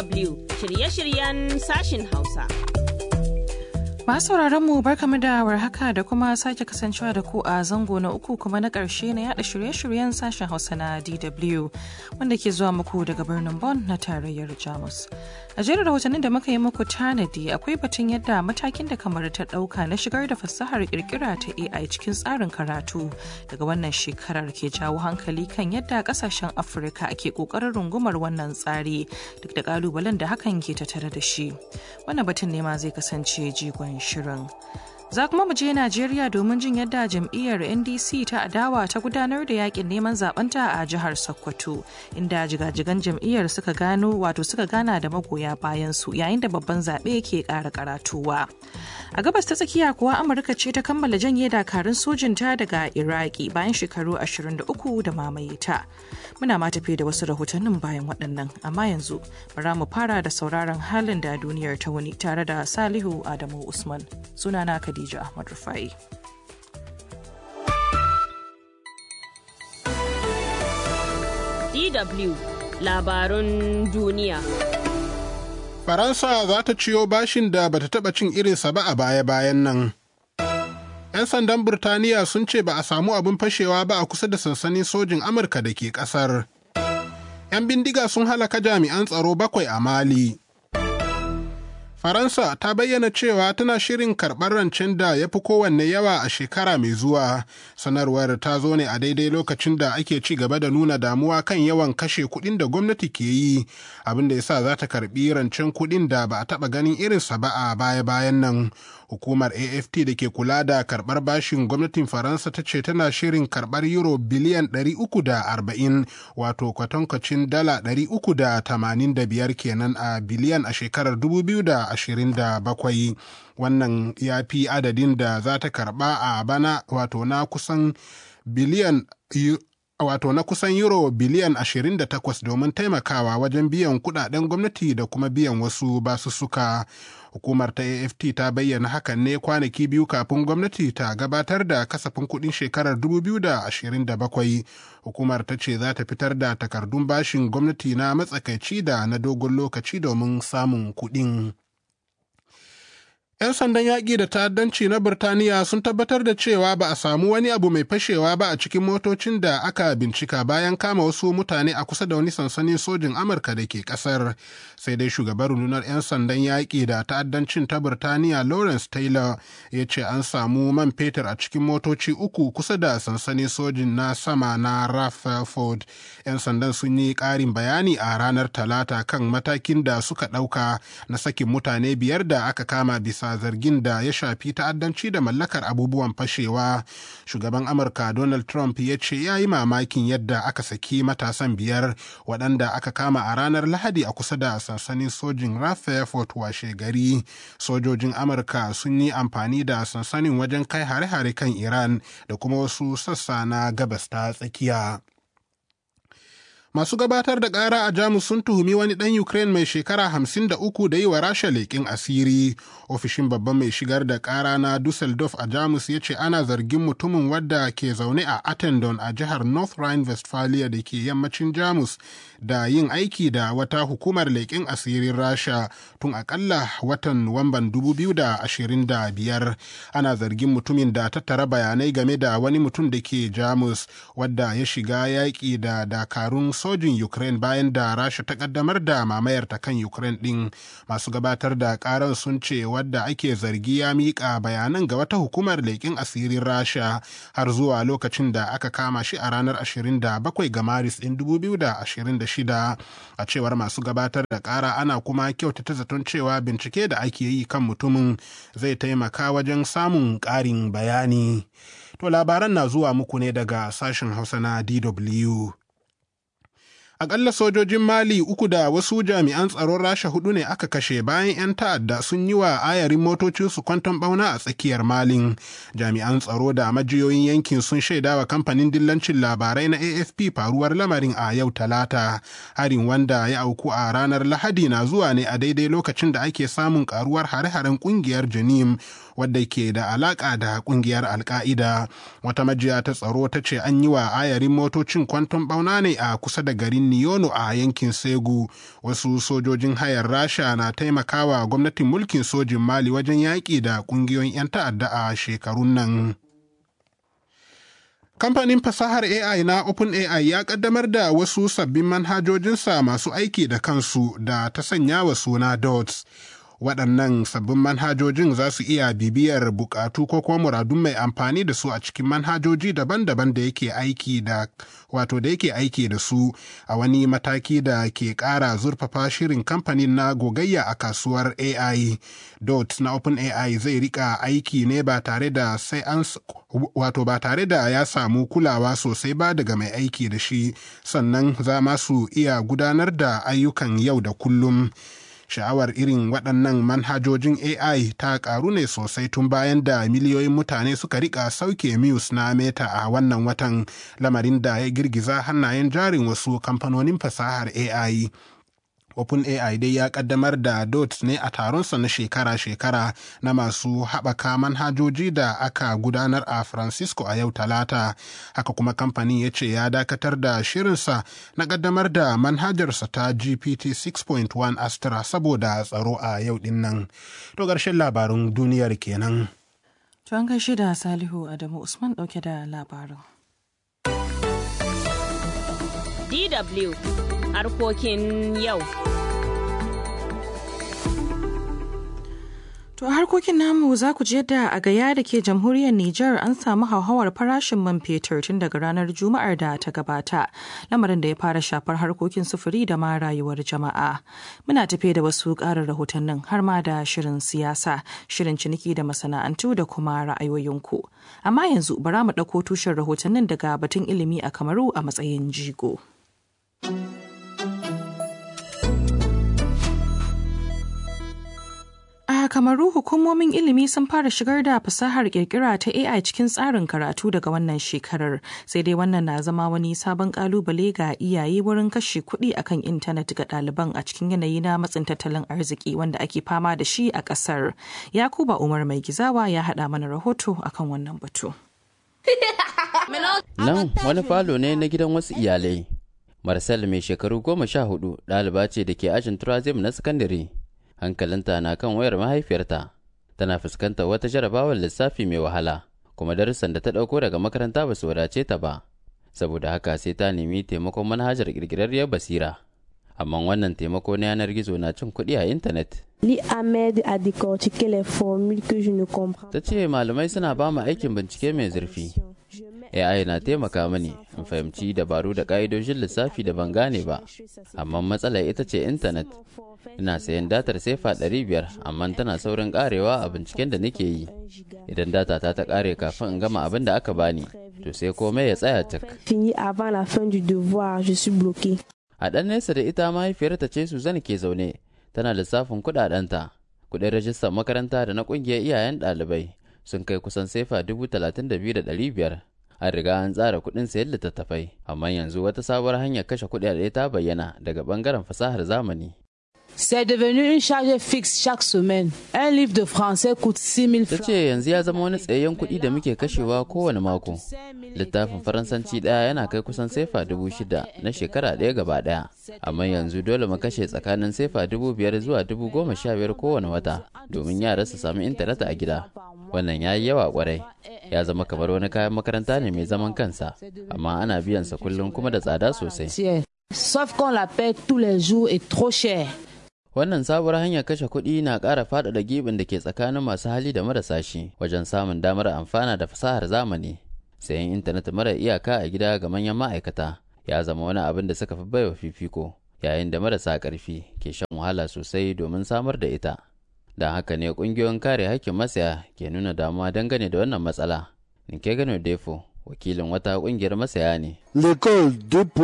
DW shirye-shiryen sashin Hausa. Masu mu barkamu da warhaka da kuma sake kasancewa da ku a zango na uku kuma na ƙarshe na yada shirye-shiryen sashen Hausa na DW wanda ke zuwa muku daga birnin Bonn na tarayyar Jamus. A jerin rahotannin da muka yi muku tanadi akwai batun yadda matakin da kamar ta ɗauka na shigar da fasahar kirkira ta AI cikin tsarin karatu daga wannan shekarar ke jawo hankali kan yadda kasashen Afirka ke ƙoƙarin rungumar wannan tsari duk da ƙalubalen da hakan ke tattare da shi. Wannan batun ne ma zai kasance jigon shirin. Za kuma mu je Najeriya domin jin yadda jam'iyyar NDC ta adawa ta gudanar da yakin neman zabanta a jihar Sokoto, inda jigajigan jam'iyyar suka gano wato suka gana da magoya bayan su yayin da babban zaɓe ke ƙara karatuwa. A gabas ta tsakiya kuwa Amurka ce ta kammala janye dakarun sojinta daga Iraki bayan shekaru 23 da mamaye ta. Muna ma tafi da wasu rahotannin bayan waɗannan, amma yanzu bara mu fara da sauraron halin da duniyar ta wuni tare da Salihu Adamu Usman. Sunana Khadija Ahmad Rufai. DW labarun duniya. Faransa za ta ciyo bashin da bata taɓa cin irinsa ba a baya-bayan nan. 'Yan sandan Burtaniya sun ce ba a samu abin fashewa ba a kusa da sansanin sojin Amurka da ke ƙasar. 'Yan bindiga sun halaka jami'an tsaro bakwai a Mali. Faransa ta bayyana cewa tana shirin karɓar rancen da ya fi kowanne yawa a shekara mai zuwa. Sanarwar ta zo ne a daidai lokacin da ake ci gaba da nuna damuwa kan yawan kashe kuɗin da gwamnati ke yi, abin da ya sa za ta karɓi rancen kuɗin da ba a taɓa ganin irinsa ba a baya-bayan nan. Hukumar AFT da ke kula da karɓar bashin gwamnatin Faransa ta ce tana shirin karɓar euro biliyan 340 wato kwatankwacin dala 385 kenan a biliyan a shekarar 2027. Wannan ya fi adadin da za ta karɓa a bana wato na kusan biliyan wato na kusan euro biliyan 28 domin taimakawa wajen biyan kudaden gwamnati da kuma biyan wasu basussuka. Hukumar ta AFT ta bayyana hakan ne kwanaki biyu kafin gwamnati ta gabatar da kasafin kudin shekarar 2027. Hukumar ta ce za ta fitar da takardun bashin gwamnati na matsakaici da na dogon lokaci domin samun kudin. 'Yan sandan yaƙi da ta'addanci na Birtaniya sun tabbatar da cewa ba a samu wani abu mai fashewa ba a cikin motocin da aka bincika bayan kama wasu mutane a kusa da wani sansanin sojin Amurka da ke ƙasar. Sai dai shugaban rundunar 'yan sandan yaƙi da ta'addancin ta Birtaniya Lawrence Taylor ya ce an samu man fetur a cikin motoci uku kusa da sansanin sojin na sama na Rutherford. 'Yan sandan sun yi ƙarin bayani a ranar Talata kan matakin da suka ɗauka na sakin mutane biyar da aka kama bisa zargin da ya shafi ta'addanci da mallakar abubuwan fashewa shugaban amurka donald trump ya ce ya yi mamakin yadda aka saki matasan biyar waɗanda aka kama a ranar lahadi a kusa da sansanin sojin rutherford washe gari sojojin amurka sun yi amfani da sansanin wajen kai hare-hare kan iran da kuma wasu sassa na gabas ta tsakiya Masu gabatar da ƙara a Jamus sun tuhumi wani ɗan Ukraine mai shekara hamsin da uku da yi wa Rasha leƙin asiri. Ofishin babban mai shigar da ƙara na Dusseldorf a Jamus ya ce ana zargin mutumin wadda ke zaune a Attendon a jihar North Rhine-Westphalia da ke yammacin Jamus da yin aiki da wata hukumar leƙen asirin Rasha tun akalla watan Nuwamban 2025. Ana zargin mutumin da tattara bayanai game da wani mutum da ke Jamus wadda ya shiga yaƙi da dakarun sojin Ukraine bayan da Rasha ta kaddamar da mamayar ta kan Ukraine ɗin. Masu gabatar da karan sun ce wadda ake zargi ya miƙa bayanan ga wata hukumar leƙen asirin Rasha har zuwa lokacin da aka kama shi a ranar 27 ga Maris ɗin 2026. A cewar masu gabatar da ƙara ana kuma kyautata zaton cewa bincike da ake yi kan mutumin zai taimaka wajen samun ƙarin bayani. To labaran na zuwa muku ne daga sashen Hausa na DW. Akalla sojojin Mali uku da wasu jami'an tsaron Rasha hudu ne aka kashe bayan 'yan ta'adda sun yi wa ayarin motocinsu kwanton bauna a tsakiyar Malin. Jami'an tsaro da majiyoyin yankin sun shaida wa kamfanin dillancin labarai na AFP faruwar lamarin a yau talata. Harin wanda ya auku a ranar Lahadi na zuwa ne a daidai lokacin da ake samun karuwar hare-haren kungiyar Janim wadda ke da alaƙa da ƙungiyar alka'ida wata majiya ta tsaro ta ce an yi wa ayarin motocin kwanton ɓauna ne a kusa da garin niyono a yankin segu wasu sojojin hayar rasha na taimakawa gwamnatin mulkin sojin mali wajen yaƙi da ƙungiyoyin 'yan ta'adda a shekarun nan Kamfanin fasahar AI na OpenAI ya kaddamar da wasu sabbin manhajojinsa masu aiki da kansu da ta sanya wa suna DOTS. Waɗannan sabbin manhajojin za su iya bibiyar bukatu ko kuma muradun mai amfani da su a cikin manhajoji daban-daban da yake aiki da wato da yake aiki da su a wani mataki da ke ƙara zurfafa shirin kamfanin na gogayya a kasuwar AI. DOT na OpenAI zai rika aiki ne ba tare da sai an wato ba tare da ya samu kulawa sosai ba daga mai aiki da shi sannan za ma su iya gudanar da ayyukan yau da kullum. sha'awar irin waɗannan manhajojin AI ta ƙaru ne sosai tun bayan da miliyoyin mutane suka rika sauke Muse na Meta a wannan watan lamarin da ya girgiza hannayen jarin wasu kamfanonin fasahar AI. OpenAI dai ya kaddamar da DOT ne a taronsa na shekara-shekara na masu haɓaka manhajoji da aka gudanar a Francisco a yau talata. Haka kuma kamfanin ya ce ya dakatar da shirinsa na kaddamar da manhajarsa ta GPT 6.1 Astra saboda tsaro a yau din nan. To ƙarshen labarun duniyar kenan. To an gaishe da Salihu Adamu Usman ɗauke da labarin. DW harkokin yau. To harkokin namu za ku ji yadda a gaya da ke jamhuriyar Nijar an samu hauhawar farashin man fetur tun daga ranar Juma'ar da ta gabata, lamarin da ya fara shafar harkokin sufuri da ma rayuwar jama'a. Muna tafe da wasu ƙarin rahotannin har ma da shirin siyasa, shirin ciniki da masana'antu da kuma ra'ayoyinku. Amma yanzu bara mu ɗauko tushen rahotannin daga batun ilimi a Kamaru a matsayin jigo. A Kamaru hukumomin ilimi sun fara shigar da fasahar kirkira ta AI cikin tsarin karatu daga wannan shekarar. Sai dai wannan na zama wani sabon kalubale ga iyaye wurin kashe kuɗi akan intanet ga ɗaliban a cikin yanayi na matsin tattalin arziki wanda ake fama da shi a ƙasar. Yakuba Umar Mai Gizawa ya haɗa mana rahoto akan wannan batu. Nan wani falo ne na gidan wasu iyalai. Marcel mai shekaru goma sha hudu ɗaliba ce da ke ajin turazim na sakandare. Hankalinta na kan wayar mahaifiyarta. Tana fuskantar wata jarabawar lissafi mai wahala, kuma darussan da ta ɗauko daga makaranta ba su wadace ta ba. Saboda haka sai ta nemi taimakon manhajar ƙirƙirarriyar basira. Amma wannan taimako na yanar gizo na cin kuɗi a intanet. L'IA m'aide à décortiquer les formules que je ne comprends Ta ce malamai suna ba mu aikin bincike mai zurfi. AI na taimaka mani in fahimci dabaru da ƙa'idojin lissafi da ban gane ba, amma matsalar ita ce intanet. Ina sayan datar sefa ɗari biyar amma tana saurin ƙarewa a binciken da nake yi. Idan data ta ta ƙare kafin in gama abin da aka bani, to sai komai ya tsaya cak. Fini avant la fin du devoir, je suis bloqué. A ɗan nesa da ita mahaifiyarta ce Suzanne ke zaune, tana lissafin kuɗaɗenta. Kuɗin rajistar makaranta da na ƙungiyar iyayen ɗalibai sun kai kusan sefa dubu talatin da biyu da ɗari biyar. An riga an tsara kuɗin sayan littattafai, amma yanzu wata sabuwar hanyar kashe kuɗaɗe ta bayyana daga ɓangaren fasahar zamani. C'est devenu une charge fixe chaque semaine. Un livre de français coûte 6 000 Ta francs. ce yanzu ya zama wani tsayayyen kuɗi da muke kashewa kowane mako. Littafin Faransanci ɗaya yana kai kusan sefa dubu shida na shekara ɗaya gaba ɗaya. Amma yanzu dole mu kashe tsakanin sefa dubu biyar zuwa dubu goma sha biyar kowane wata domin yara su sami intanet a gida. Wannan ya yi yawa kwarai. Ya zama kamar wani kayan makaranta ne mai zaman kansa, amma ana biyansa kullum kuma da tsada sosai. Tiens. Sauf qu'on la paie tous les jours et trop cher. Wannan sabuwar hanyar kashe kuɗi na ƙara faɗaɗa gibin da ke tsakanin masu hali da marasa shi wajen samun damar amfana da fasahar zamani. Sayan intanet mara iyaka a gida ga manyan ma'aikata ya zama wani abin da suka fi baiwa fifiko, yayin da marasa ƙarfi ke shan wahala sosai domin samar da ita. Don haka ne ƙungiyoyin kare haƙƙin masaya ke nuna damuwa dangane da wannan matsala. Nke gano Defo, wakilin wata ƙungiyar masaya ne. L'école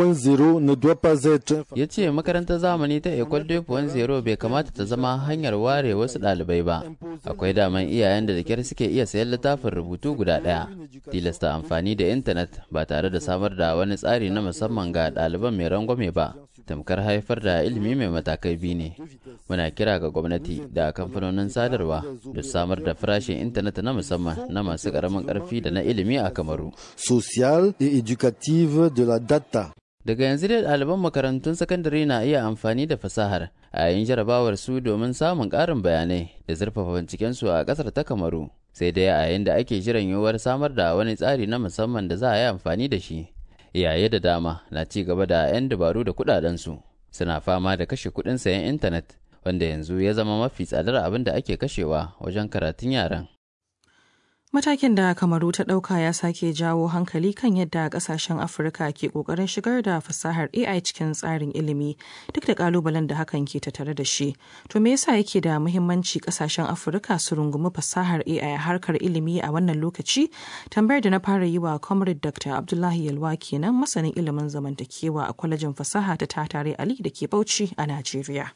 2.0 ne doit pas être ya ce makarantar zamani ta ecole 2.0 bai kamata ta zama hanyar ware wasu ɗalibai ba akwai daman iyayen da da kyar suke iya sayan littafin rubutu guda ɗaya tilasta amfani da intanet ba tare da samar da wani tsari na musamman ga ɗaliban mai rangwame ba tamkar haifar da ilimi mai matakai biyu ne muna kira ga gwamnati da kamfanonin sadarwa da samar da farashin intanet na musamman na masu ƙaramin ƙarfi da na ilimi a kamaru sociale et éducative de la data. daga yanzu dai ɗaliban makarantun sakandare na iya amfani da fasahar a yayin jarabawar su domin samun ƙarin bayanai da zurfafa bincikensu a ƙasar ta kamaru sai dai a yayin da ake jiran yiwuwar samar da wani tsari na musamman da za a yi amfani da shi iyaye da dama na ci gaba da 'yan dabaru da kuɗaɗensu suna fama da kashe kuɗin sayan intanet wanda yanzu ya zama mafi tsadar abin da ake kashewa wajen karatun yaran Matakin da Kamaru ta ɗauka ya sake jawo hankali kan yadda ƙasashen Afirka ke ƙoƙarin shigar da fasahar AI cikin tsarin ilimi duk da ƙalubalen da hakan ke tattare da shi. To me yasa yake da muhimmanci ƙasashen Afirka su rungumi fasahar AI a harkar ilimi a wannan lokaci? Tambayar da na fara yi wa Comrade Dr. Abdullahi Yalwa kenan masanin ilimin zamantakewa a kwalejin fasaha ta Tatare Ali da ke Bauchi a Najeriya.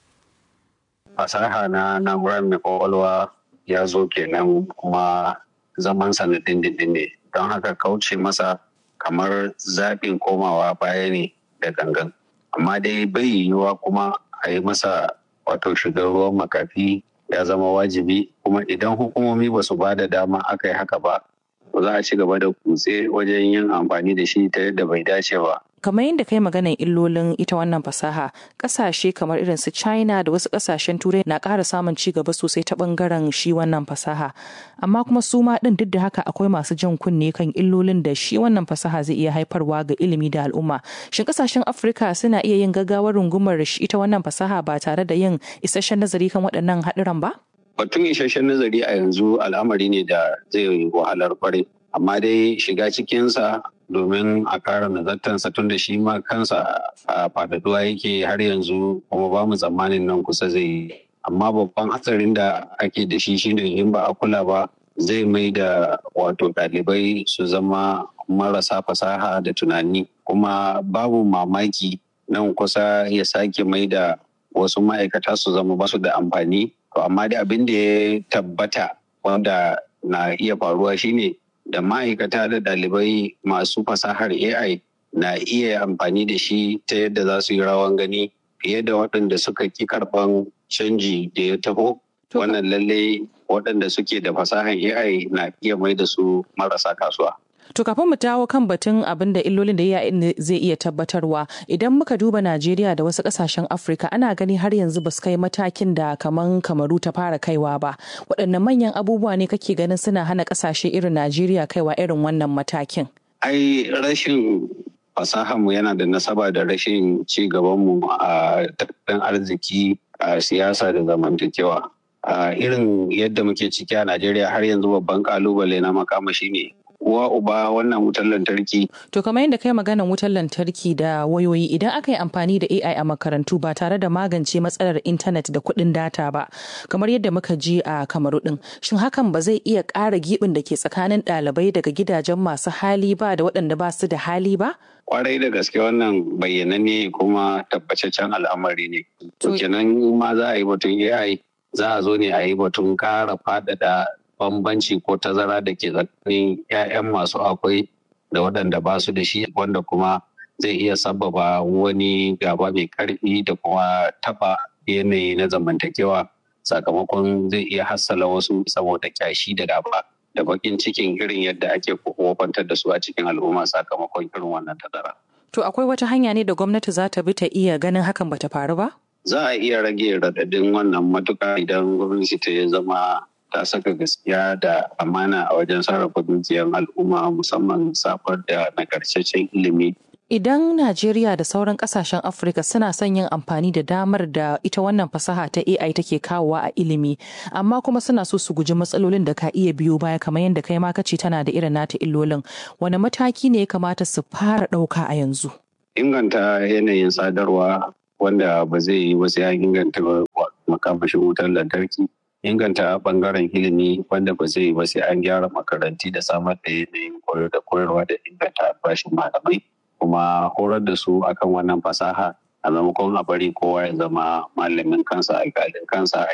Fasaha na na'urar mai kwakwalwa ya zo kenan kuma zaman sa na dindindin ne don haka kauce masa kamar zaɓin komawa baya ne da gangan amma dai bai yiwuwa kuma a yi masa wato shigar ruwan makafi ya zama wajibi kuma idan hukumomi ba su ba da dama aka yi haka ba ba za a ci gaba da kutse wajen yin amfani da shi ta yadda bai dace ba kamar yadda kai maganan illolin ita wannan fasaha kasashe kamar irin su china da wasu kasashen turai na ƙara samun ci gaba sosai ta bangaren shi wannan fasaha amma kuma su ma ɗin duk da haka akwai masu jan kunne kan illolin da shi wannan fasaha zai iya haifarwa ga ilimi da al'umma shin kasashen afirka suna iya yin gaggawar rungumar shi ita wannan fasaha ba tare da yin isasshen nazari kan waɗannan haɗuran ba batun isasshen nazari a yanzu al'amari ne da zai wahalar kwarai amma dai shiga cikinsa domin a kara nazartansa tun da shi ma kansa a faɗaɗuwa yake har yanzu kuma ba mu tsammanin nan kusa zai yi amma babban hatsarin da ake da shi shine in ba a kula ba zai mai da wato ɗalibai su zama marasa fasaha da tunani kuma babu mamaki nan kusa ya sake mai da wasu ma'aikata su zama basu da amfani to amma da abin da ya tabbata wanda na iya faruwa shine da ma'aikata da ɗalibai masu fasahar AI na iya amfani da shi ta yadda za su yi rawan gani fiye da waɗanda suka ki karɓan canji da ya taho. Wannan lalle waɗanda suke da fasahar AI na iya mai da su marasa kasuwa. To kafin mu dawo kan batun abin da illolin da AI zai iya tabbatarwa idan muka duba Najeriya da wasu kasashen Afirka ana gani har yanzu ba su kai matakin da kaman kamaru ta fara kaiwa ba. Waɗanne manyan abubuwa ne kake ganin suna hana kasashe irin Najeriya kaiwa irin wannan matakin? Ai rashin fasahanmu yana da nasaba da rashin ci gabanmu a tattalin arziki a siyasa da zamantakewa. A irin yadda muke ciki a Najeriya har yanzu babban kalubale na makamashi ne uwa uba wannan wutar lantarki. To kamar yadda kai maganan wutar lantarki da wayoyi idan aka yi amfani da AI a makarantu ba tare da magance matsalar intanet da kuɗin data ba kamar yadda muka ji a kamaru ɗin shin hakan ba zai iya ƙara giɓin da ke tsakanin ɗalibai daga gidajen masu hali ba da waɗanda ba su da hali ba? Kwarai da gaske wannan bayyananne kuma tabbataccen al'amari ne. To kenan ma za a yi batun AI za a zo ne a yi batun ƙara faɗaɗa bambanci ko tazara da ke tsakanin 'ya'yan masu akwai da waɗanda ba su da shi wanda kuma zai iya sababa wani gaba mai ƙarfi da kuma taɓa yanayi na zamantakewa sakamakon zai iya hassala wasu saboda kyashi da gaba da bakin cikin irin yadda ake kofantar da su a cikin al'umma sakamakon irin wannan tazara. To akwai wata hanya ne da gwamnati za ta bi ta iya ganin hakan bata faru ba? Za a iya rage raɗaɗin wannan matuƙa idan gwamnati ta zama ta saka gaskiya da amana a wajen sarrafa dukiyar al'umma musamman safar da nagartaccen ilimi. Idan Najeriya da sauran kasashen Afirka suna son yin amfani da damar da ita wannan fasaha ta AI take kawowa a ilimi, amma kuma suna so su guji matsalolin da ka iya biyo baya kamar yadda kai ma kace tana da irin nata illolin. Wani mataki ne ya kamata su fara ɗauka a yanzu? Inganta yanayin sadarwa wanda ba zai yi wasu ya inganta makamashin wutar lantarki. inganta bangaren ilimi wanda ba zai ba sai an gyara makaranti da samar da yanayin koyo da koyarwa da inganta albashin malamai kuma horar da su akan wannan fasaha a maimakon a bari kowa ya zama malamin kansa alƙalin kansa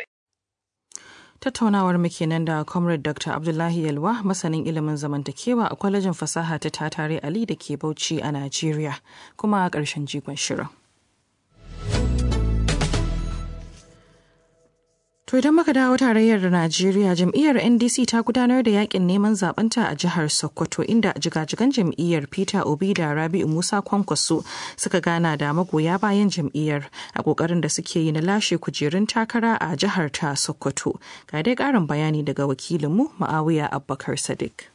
Tattaunawar mu kenan da Comrade Dr. Abdullahi Yalwa masanin ilimin zamantakewa a kwalejin fasaha ta Tatare Ali da ke Bauchi a Najeriya kuma a ƙarshen jigon shirin. To idan muka dawo tarayyar Najeriya jam'iyyar NDC ta gudanar da yakin neman zabanta a jihar Sokoto inda jigajigan jam'iyyar Peter Obi da Rabi'u Musa Kwankwaso suka gana da magoya bayan jam'iyyar a kokarin da suke yi na lashe kujerun takara a jihar ta Sokoto. Ga dai karin bayani daga wakilinmu Ma'awiya Abubakar Sadiq.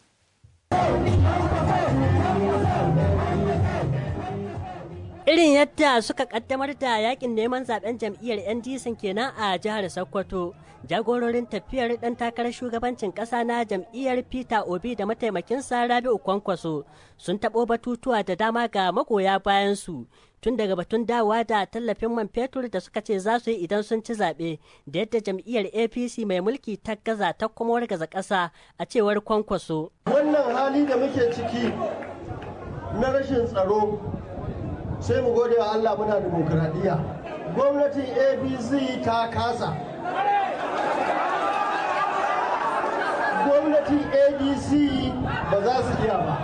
irin yadda suka kaddamar da yakin neman zaben jam'iyyar ndc kenan a jihar sokoto jagororin tafiyar dan takarar shugabancin kasa na jam'iyyar peter obi da mataimakinsa rabi'u kwankwaso sun taɓo batutuwa da dama ga magoya bayan su tun daga batun dawowa da tallafin man fetur da suka ce za su yi idan sun ci zaɓe da yadda jam'iyyar apc mai mulki ta gaza ta kuma wargaza ƙasa a cewar kwankwaso wannan hali da muke ciki na rashin tsaro sai mu gode wa Allah muna demokradiyya gwamnatin abc ta kasa gwamnatin adc ba za su iya ba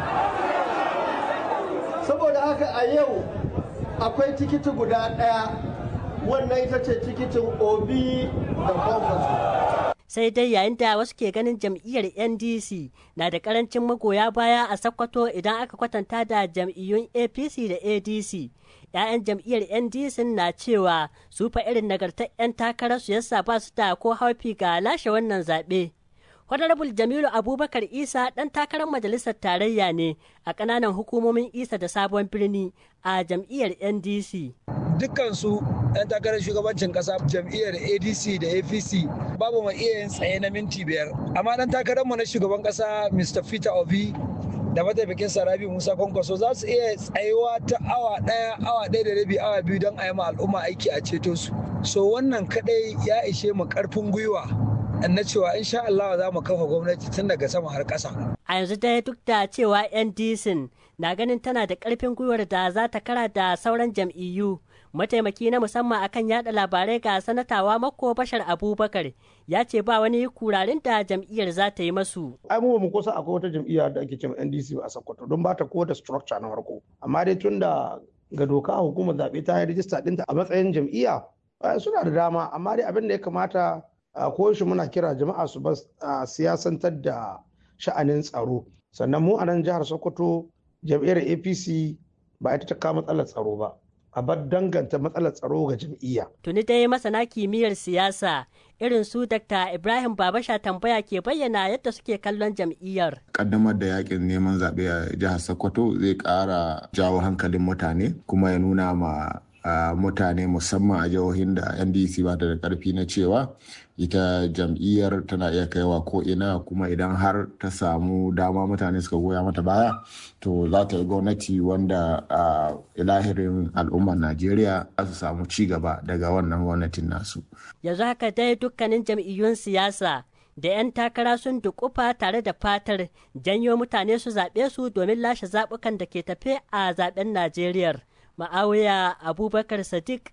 saboda haka a yau akwai tikiti guda ɗaya wannan ita ce tikitin obi da kwankwaso sai dai yayin da wasu ke ganin jam'iyyar ndc na da karancin magoya baya a sakkwato idan aka kwatanta da jam'iyyun apc da adc 'ya'yan jam'iyyar ndc na cewa su fa irin nagartar 'yan takarar su yasa ba su da ko haufi ga lashe wannan zaɓe honorable jamilu abubakar isa ɗan takarar majalisar tarayya ne a ƙananan hukumomin isa da sabon birni a jam'iyyar ndc dukkansu 'yan takarar shugabancin kasa jam'iyyar adc da apc babu mai iya yin tsaye na minti biyar amma dan takararmu na shugaban kasa mr peter obi da mataimakin sarabi musa kwankwaso za su iya tsayuwa ta awa ɗaya awa ɗaya da rabi awa biyu don a yi ma al'umma aiki a ceto su so wannan kadai ya ishe mu karfin gwiwa na cewa insha Allah za mu kafa gwamnati tun daga sama har ƙasa. A yanzu dai duk da cewa NDC na ganin tana da ƙarfin gwiwar da za ta kara da sauran jam'iyyu. Mataimaki na musamman akan yada labarai ga sanatawa Mako Bashar Abubakar ya ce ba wani kurarin da jam'iyyar za ta yi masu. Ai mu mu kusa akwai wata jam'iyya da ake cewa NDC a Sokoto don ba ta ko da structure na farko. Amma dai tun da ga doka hukumar zaɓe ta yi rijista ɗinta a matsayin jam'iyya suna da dama amma dai abin da ya kamata a koyaushe muna kira jama'a su ba siyasantar da sha'anin tsaro sannan mu a nan jihar sokoto jam'iyyar apc ba ita ta kawo matsalar tsaro ba a bar danganta matsalar tsaro ga jam'iyya. tuni dai masana kimiyyar siyasa irin su dr ibrahim babasha tambaya ke bayyana yadda suke kallon jam'iyyar kaddamar da yakin neman zaɓe a jihar sokoto zai ƙara jawo hankalin mutane kuma ya nuna ma Uh, mutane musamman a jihohin da ndc ba da karfi na cewa ita jam'iyyar tana iya kaiwa ko ina kuma idan har ta samu dama mutane suka goya mata baya to za ta yi gwamnati wanda uh, ilahirin al'ummar najeriya za su samu ci gaba daga wannan gwamnatin nasu yanzu haka dai dukkanin jam'iyyun siyasa da 'yan takara sun dukufa tare da fatar janyo mutane su zaɓe su domin lashe zaɓukan da ke tafe a zaɓen najeriya ma'awiya abubakar sadiq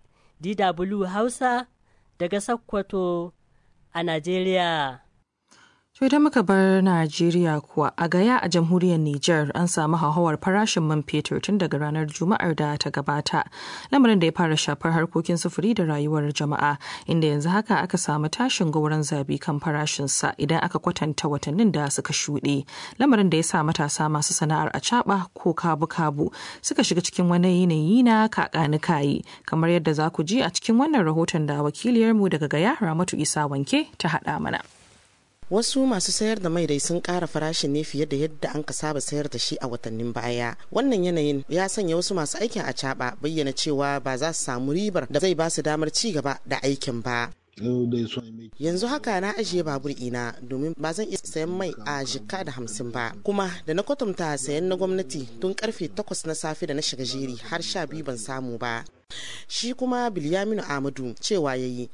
dw hausa daga sokoto a najeriya To idan muka bar Najeriya kuwa a gaya a jamhuriyar Nijar an samu hauhawar farashin man fetur tun daga ranar Juma'ar da ta gabata. Lamarin da ya fara shafar harkokin sufuri da rayuwar jama'a inda yanzu haka aka samu tashin gauran zabi kan farashinsa idan aka kwatanta watannin da suka shuɗe. Lamarin da ya sa matasa masu sana'ar a ko kabu-kabu suka shiga cikin wani yanayi na kakanikayi kamar yadda za ku ji a cikin wannan rahoton da wakiliyarmu daga gaya Ramatu Isa Wanke ta haɗa mana. wasu masu sayar da mai dai sun ƙara farashin ne fiye da yadda an ka saba sayar da shi a watannin baya wannan yanayin ya sanya wasu masu aikin a caɓa bayyana cewa ba za su samu ribar da zai ba su damar ci gaba da aikin ba yanzu haka na ajiye babur ina domin ba zan iya sayan mai a jikka da hamsin ba kuma da na kwatanta sayan na gwamnati tun karfe takwas na safe da na shiga jeri har sha biyu ban samu ba shi kuma bilyaminu amadu cewa ya yi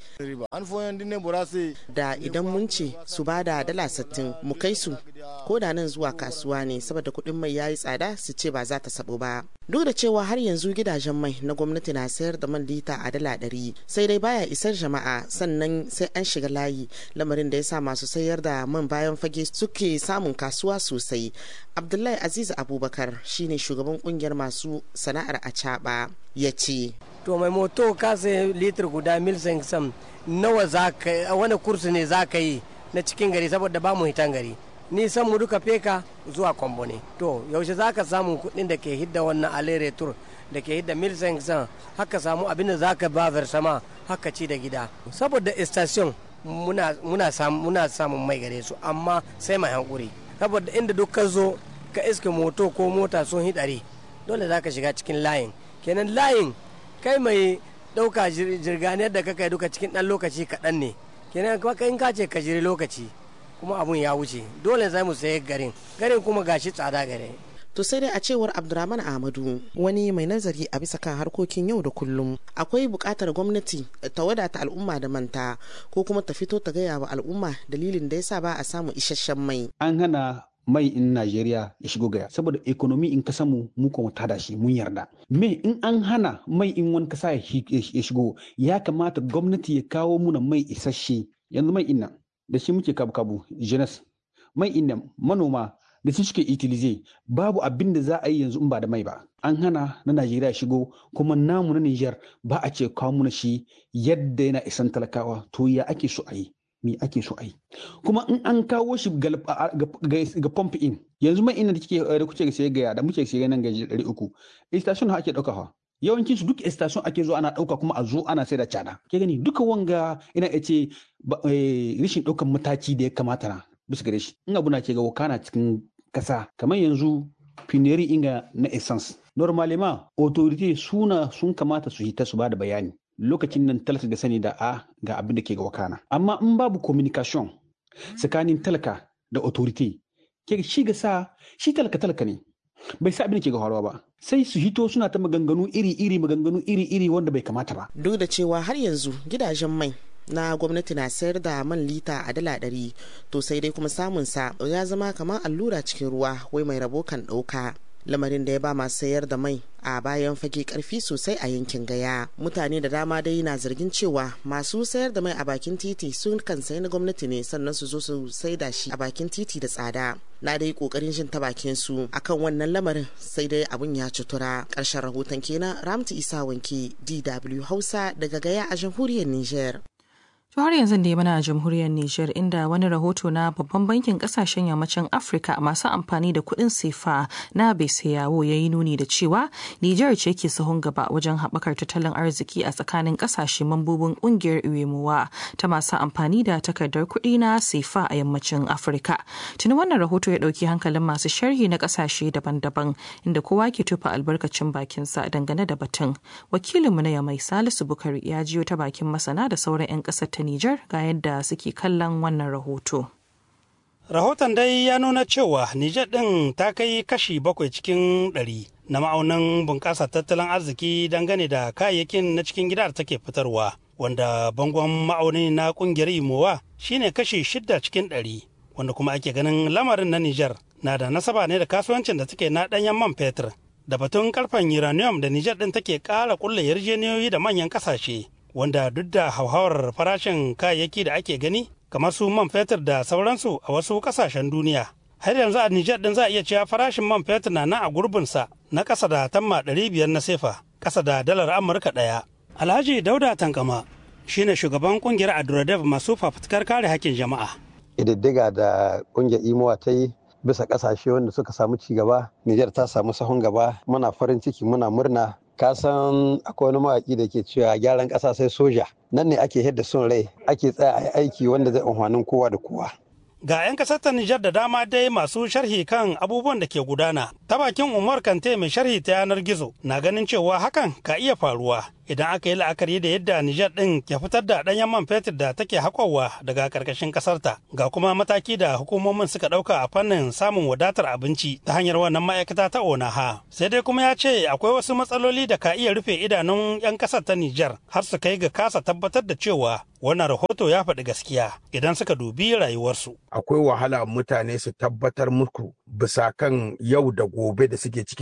da idan mun ce su ba da dala sittin mu kai su ko da nan zuwa kasuwa ne saboda kuɗin mai yayi tsada su ce ba za ta sabo ba duk da cewa har yanzu gidajen mai na gwamnati na sayar da man lita a dala ɗari sai dai baya isar jama'a sannan sai an shiga layi lamarin da ya sa masu sayar da man bayan fage suke samun kasuwa sosai abdullahi aziz abubakar shine shugaban kungiyar masu sana'ar a ya ce to mai moto ka sai litir guda mil sam nawa za ka wani kursu ne za ka yi na cikin gari saboda ba mu hitan gari nisan mu duka feka zuwa kwambo ne to yaushe za ka samu kuɗin da ke hidda wannan alere tur da ke hidda mil san haka samu abin da za ka ba versama haka ci da gida saboda station muna, muna, sam, muna samun mai gare su amma sai mai hankuri saboda inda duk ka zo ka iske moto ko mota sun hidari dole za ka shiga cikin layin kenan layin kai mai ɗauka jirganiyar da ka kai duka cikin ɗan lokaci kaɗan ne kenan in ka ce ka jiri lokaci kuma abun ya wuce dole za mu sayi garin garin kuma gashi tsada gare To sai dai a cewar Abdurrahman Ahmadu wani mai nazari a bisa kan harkokin yau da kullum akwai buƙatar gwamnati ta wadata al'umma da manta ko kuma ta fito ta gaya wa al'umma dalilin da yasa ba a samu isasshen mai. An hana mai in Najeriya ya shigo gaya saboda ekonomi in ka samu mu kuma tada shi mun yarda. Me in an hana mai in wani kasa ya shigo ya kamata gwamnati ya kawo muna mai isasshe yanzu mai inna da shi muke kabu kabu jeunesse mai inna manoma da su suke itilize babu abin da za a yi yanzu in ba da mai ba an hana na najeriya shigo kuma namu na niger ba a ce kawo muna shi yadda yana isan talakawa to ya ake so a yi me ake so a yi kuma in an kawo shi ga pump in yanzu mai ina da kike da kuke sai ga da muke sai nan ga 300 station ha ake dauka ha yawancin su duk station ake zo ana dauka kuma a zo ana sai da cada ke gani duka wanga ina ya ce rishin daukan mataki da ya kamata na bisa gare shi in abu na ke ga wakana cikin kasa kamar yanzu fineri inga na essence normalema authority suna sun kamata su hita su bada bayani lokacin nan talaka ga sani da a ga abin da ke ga wakana amma in babu communication tsakanin talaka da authority ke shi ga sa shi talaka talaka ne bai sa abin da ke ga faruwa ba sai su hito suna ta maganganu iri-iri maganganu iri-iri wanda bai kamata ba duk da cewa har yanzu gidajen mai na gwamnati na sayar da man lita a dala ɗari to sai dai kuma samun sa ya zama kamar allura cikin ruwa wai mai rabo kan ɗauka lamarin da ya ba masu sayar da mai a bayan fage karfi sosai a yankin gaya mutane da dama dai na zargin cewa masu sayar da mai a bakin titi sun kan sayi na gwamnati ne sannan su zo su sai da shi a bakin titi da tsada na dai kokarin jin ta bakin su akan wannan lamarin sai dai abun ya cutura ƙarshen rahoton kenan ramtu isa wanke dw hausa daga gaya a jamhuriyar niger To har yanzu da mana a jamhuriyar Nijar inda wani rahoto na babban bankin kasashen yammacin Afirka masu amfani da kuɗin sefa na yawo ya yi nuni da cewa Nijar ce ke sahun gaba wajen haɓakar tattalin arziki a tsakanin ƙasashe mambobin ƙungiyar Uwemowa ta masu amfani da takardar kuɗi na sefa a yammacin Afirka. Tuni wannan rahoto ya ɗauki hankalin masu sharhi na ƙasashe daban-daban inda kowa ke tufa albarkacin bakinsa dangane da batun. Wakilinmu na Yamai Salisu Bukari ya jiyo ta bakin masana da sauran 'yan ƙasar ta Nijar ga yadda suke kallon wannan rahoto. Rahoton dai ya nuna cewa Nijar ɗin ta kai kashi bakwai cikin ɗari na ma'aunin bunƙasa tattalin arziki dangane da kayayyakin na cikin gida da take fitarwa, wanda bangon ma'auni na ƙungiyar Imowa shine kashi shidda cikin ɗari, wanda kuma ake ganin lamarin na Nijar na da nasaba ne da kasuwancin da take na ɗanyen man fetur. Da batun karfen uranium da Nijar ɗin take ƙara ƙulla yarjejeniyoyi da manyan ƙasashe wanda duk da hauhawar farashin kayayyaki da ake gani kamar su man fetur da sauransu a wasu kasashen duniya har yanzu a Nijar din za a iya cewa farashin man fetur na nan a gurbinsa na ƙasa da tamma ɗari biyar na sefa ƙasa da dalar amurka ɗaya alhaji dauda tankama shine shugaban kungiyar aduradef masu fafutukar kare hakkin jama'a ƙididdiga da ƙungiyar imowa ta yi bisa ƙasashe wanda suka samu ci gaba Nijar ta samu sahun gaba muna farin ciki muna murna ka san akwai wani mawaƙi da ke cewa gyaran ƙasa sai soja nan ne ake hidda son rai ake tsaya a aiki wanda zai amfanin kowa da kowa ga 'yan kasar ta Nijar da dama dai masu sharhi kan abubuwan da ke gudana ta bakin Umar Kante mai sharhi ta yanar gizo na ganin cewa hakan ka iya faruwa idan aka yi la'akari da yadda Nijar ɗin ke fitar da ɗanyen man fetur da take haƙowa daga ƙarƙashin ƙasarta ga kuma mataki da hukumomin suka ɗauka a fannin samun wadatar abinci ta hanyar wannan ma'aikata ta onaha sai dai kuma ya ce akwai wasu matsaloli da ka iya rufe idanun 'yan ƙasar ta Nijar har su kai ga kasa tabbatar da cewa wannan rahoto ya faɗi gaskiya idan suka dubi rayuwarsu. Akwai wahala mutane su tabbatar muku bisa kan yau da gobe da suke cikinta.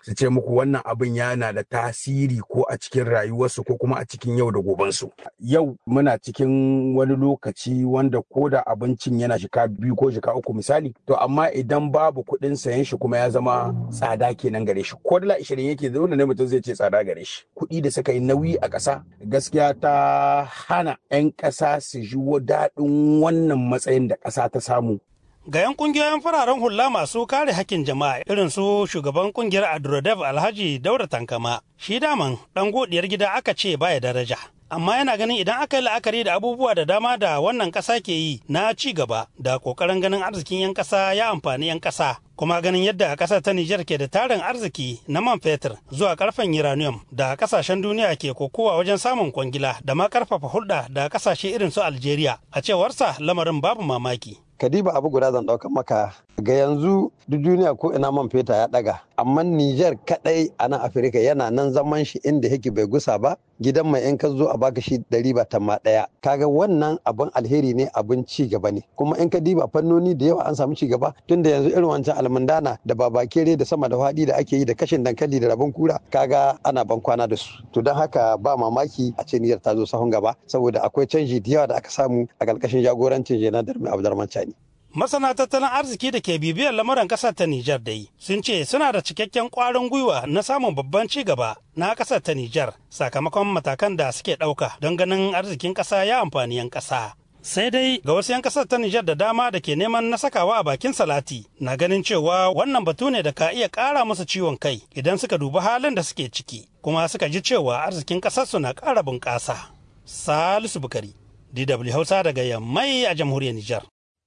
su ce muku wannan abin yana da tasiri ko a cikin rayuwarsu ko kuma a cikin yau da gobensu. Yau muna cikin wani lokaci wanda ko da abincin yana shika biyu ko shika uku misali to amma idan babu kuɗin sayan shi kuma ya zama tsada kenan gare shi ko dala ishirin yake zaune ne mutum zai ce tsada gare shi kuɗi da suka yi nauyi a ƙasa gaskiya ta hana 'yan ƙasa su ji daɗin wannan matsayin da ƙasa ta samu ga 'yan kungiyoyin fararen hula masu kare hakkin jama'a irin su shugaban kungiyar adrodev alhaji daura tankama shi daman dan godiyar gida aka ce baya daraja amma yana ganin idan aka yi la'akari da abubuwa da dama da wannan ƙasa ke yi na ci gaba da ƙoƙarin ganin arzikin 'yan ƙasa ya amfani 'yan ƙasa kuma ganin yadda ƙasar ta Nijar ke da tarin arziki na man fetur zuwa karfen uranium da ƙasashen duniya ke kokowa wajen samun kwangila da ma ƙarfafa hulɗa da ƙasashe irin su Algeria a cewarsa lamarin babu mamaki. kadiba abu guda zan ɗauka maka ga yanzu duk duniya ko ina man feta ya ɗaga amma Nijar kaɗai a nan Afirka yana nan zaman shi inda yake bai gusa ba gidan mai in ka zo a baka shi ɗari ba tamma ɗaya kaga wannan abin alheri ne abin ci gaba ne kuma in ka diba fannoni da yawa an samu ci gaba tunda yanzu irin wancan almundana da babakere da sama da faɗi da ake yi da kashin dankali da rabon kura kaga ana ban kwana da su to don haka ba mamaki a ce Nijar ta zo sahun gaba saboda akwai canji da yawa da aka samu a ƙarƙashin jagorancin Jena Darmi Abdurrahman Chani. Masana tattalin arziki da ke bibiyar lamuran ƙasar ta Nijar dai sun ce suna da cikakken ƙwarin gwiwa na samun babban ci gaba na ƙasar ta Nijar sakamakon matakan da suke ɗauka don ganin arzikin ƙasa ya amfani 'yan ƙasa. Sai dai ga wasu 'yan ƙasar ta Nijar da dama da ke neman na sakawa a bakin salati na ganin cewa wannan batu ne da ka iya ƙara musu ciwon kai idan suka dubi halin da suke ciki kuma suka ji cewa arzikin ƙasarsu na ƙara bunƙasa. Salisu Bukari, DW Hausa daga Yammai a jamhuriyar Nijar.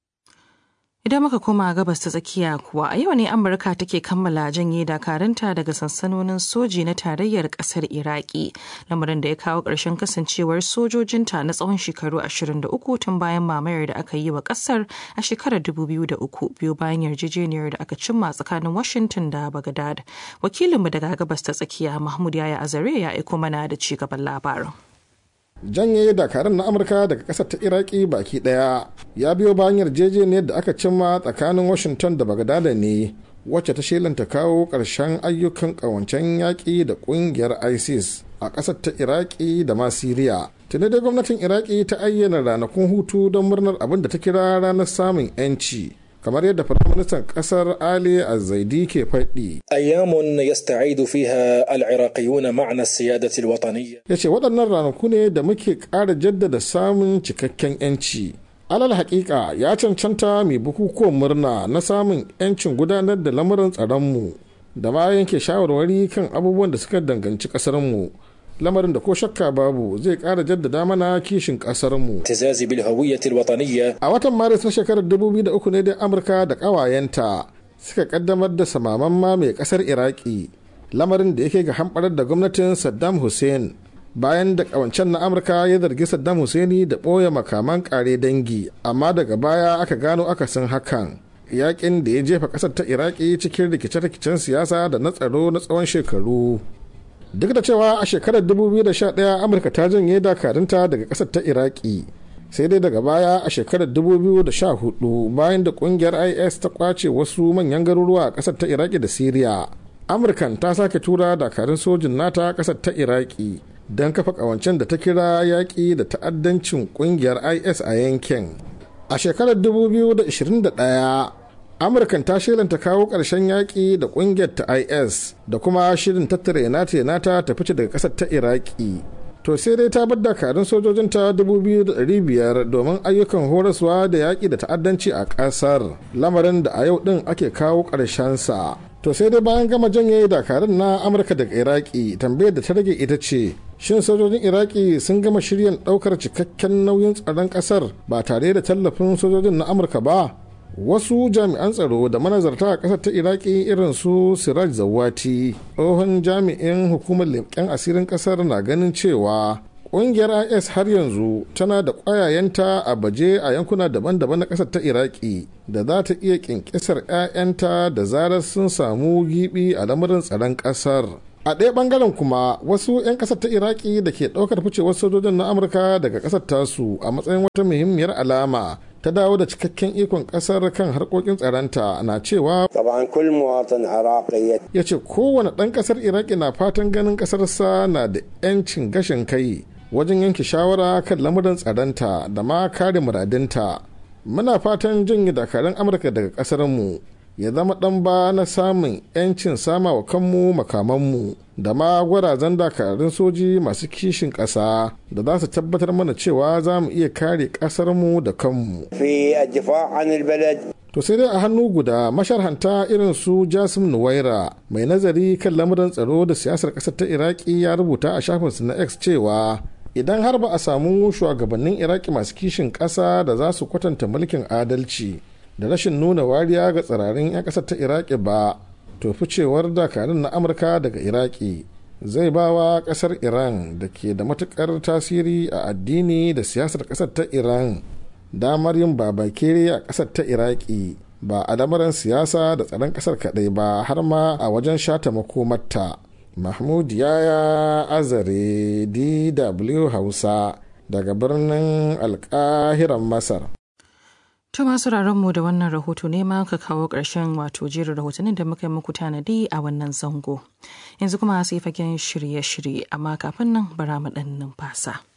Idan muka koma gabas ta tsakiya kuwa a yau ne Amurka take kammala janye dakarunta daga sansanonin soji na tarayyar kasar Iraki, lamarin da ya kawo ƙarshen kasancewar sojojinta na tsawon shekaru 23 tun bayan mamayar da aka yi wa ƙasar a shekarar 2003 biyu bayan yarjejeniyar da aka cimma tsakanin Washington da Baghdad. Wakilinmu daga gabas ta tsakiya Mahmud Yaya Azare ya aiko mana da ci gaban labarin. janye dakarun na amurka daga kasar ta iraki baki daya ya biyo bayan yarjejeniyar da aka cimma tsakanin washington da bagdada ne wacce ta shelanta kawo ƙarshen ayyukan ƙawancen yaƙi da ƙungiyar isis a ƙasar ta iraki da ma siriya tuni dai gwamnatin iraki ta ayyana ranakun hutu don murnar abin da ta kira ranar samun 'yanci kamar yadda firaministan kasar ali azaidi ke faɗi. ayyamun yasta'idu fiha al-iraqiyuna ma'na siyadati al-wataniyya ya ce waɗannan ranaku ne da muke ƙara jaddada samun cikakken 'yanci alal haƙiƙa ya cancanta mai bukukuwan murna na samun 'yancin gudanar da lamuran tsaronmu da ma yanke shawarwari kan abubuwan da suka danganci ƙasarmu lamarin da ko shakka babu zai kara jaddada mana kishin kasarmu. Tizazi bil hawiyyatil wataniyya. A watan Maris na shekarar 2003 ne dai Amurka da ƙawayenta suka kaddamar da samaman ma mai ƙasar Iraki, lamarin da yake ga hamɓarar da gwamnatin Saddam Hussein. Bayan da ƙawancen na Amurka ya zargi Saddam Hussein da ɓoye makaman ƙare dangi, amma daga baya aka gano akasin hakan. Yaƙin da ya jefa ƙasar ta Iraki cikin rikice-rikicen siyasa da na tsaro na tsawon shekaru. duk da cewa a shekarar 2011 amurka ta janye dakarunta daga kasar ta iraki sai dai daga baya a shekarar 2014 bayan da kungiyar is ta kwace wasu manyan garuruwa a kasar ta iraki da siriya amurkan ta sake tura dakarun sojin nata kasar ta iraki don kafa kawancen da ta kira yaƙi da ta'addancin kungiyar is a yankin a shekarar 2021 amurkan ta shelanta kawo ƙarshen yaƙi da ƙungiyar ta is da kuma shirin tattara nata nata ta fice daga ƙasar ta iraki to sai dai ta bar dakarun sojojinta 2,500 domin ayyukan horaswa da yaƙi da ta'addanci a ƙasar lamarin da a yau ɗin ake kawo sa to sai dai bayan gama janye dakarun na amurka daga iraki tambayar da ta rage ita ce shin sojojin iraki sun gama shiryan ɗaukar cikakken nauyin tsaron ƙasar ba tare da tallafin sojojin na amurka ba wasu jami'an tsaro da manazarta a ƙasar ta iraki irin su siraj zawati tsohon jami'in hukumar leƙen asirin ƙasar na ganin cewa ƙungiyar is har yanzu tana da ƙwayayenta a baje a yankuna daban-daban na ƙasar ta iraki da za ta iya ƙinƙisar 'ya'yanta da zarar sun samu gibi a lamarin tsaron ƙasar a ɗaya ɓangaren kuma wasu 'yan ƙasar ta iraki da ke ɗaukar ficewar sojojin na amurka daga ƙasar tasu a matsayin wata muhimmiyar alama ta dawo da cikakken ikon kasar kan harkokin tsaronta na cewa ya ce kowane ɗan ƙasar iraki na fatan ganin ƙasarsa na da 'yancin gashin kai wajen yanke shawara kan lamuran tsaronta da ma kare muradinta muna fatan janye dakarun amurka daga ƙasarmu ya zama ɗan ba na samun 'yancin sama wa kanmu makamanmu da ma gwarazan dakarun soji masu kishin ƙasa da za su tabbatar mana cewa za mu iya kare ƙasarmu da kanmu. To sai dai a hannu guda masharhanta irin su Jasim Nuwaira mai nazari kan lamuran tsaro da siyasar ƙasar ta Iraki ya rubuta a shafinsu na X cewa idan har ba a samu shugabannin Iraki masu kishin ƙasa da za su kwatanta mulkin adalci da rashin nuna wariya ga tsirarin 'yan ƙasar ta Iraki ba to ficewar dakarun na Amurka daga Iraki zai ba wa ƙasar Iran da ke da matuƙar tasiri a addini da siyasar ƙasar ta Iran damar yin babakere a ƙasar ta iraki ba a lamarin siyasa da tsaron ƙasar kaɗai ba har ma a wajen shata makomarta mahmud yaya azare dw hausa daga birnin alƙahiran masar To masu mu da wannan rahoto ne ma ka kawo ƙarshen wato jerin rahotannin da muka yi muku tanadi a wannan zango. Yanzu kuma sai fagen shirye-shirye amma kafin nan bara mu ɗan numfasa.